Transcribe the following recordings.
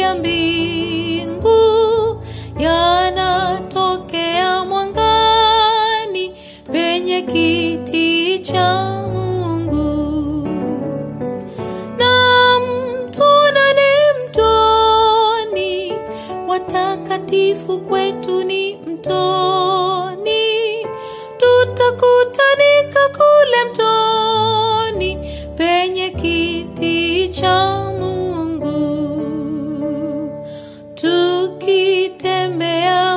ya mbingu yanatokea mwangani penye kiti cha Mungu na mtonane mtoni, watakatifu kwetu ni mtoni, tutakutanika kule mtoni penye kiti cha Mungu, tukitembea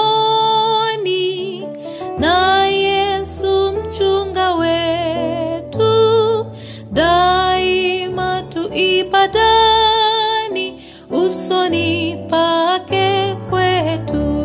mtoni na Yesu mchunga wetu, daima tu ibadani, usoni pake kwetu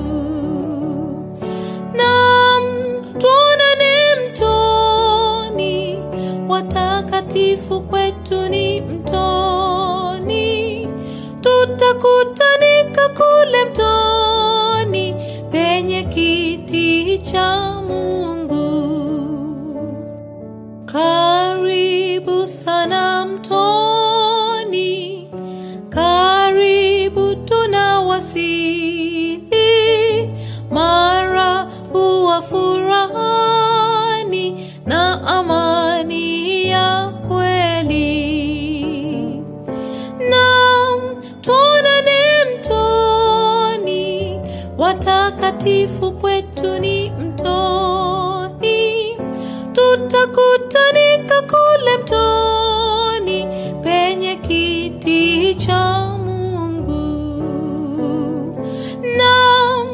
na tuonane mtoni, watakatifu kwetu ni mtoni, tutakutanika kule mtoni penye kiti cha Mungu. Karibu sana mtoni, karibu tunawasili, mara huwa furahani na amani ya kweli. Naam, tuonane mtoni, watakatifu kwetu ni mtoni, tutakutanika kule mtoni penye kiti cha Mungu. Naam,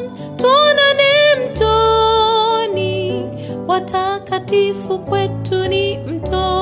tuonane mtoni, watakatifu kwetu ni mtoni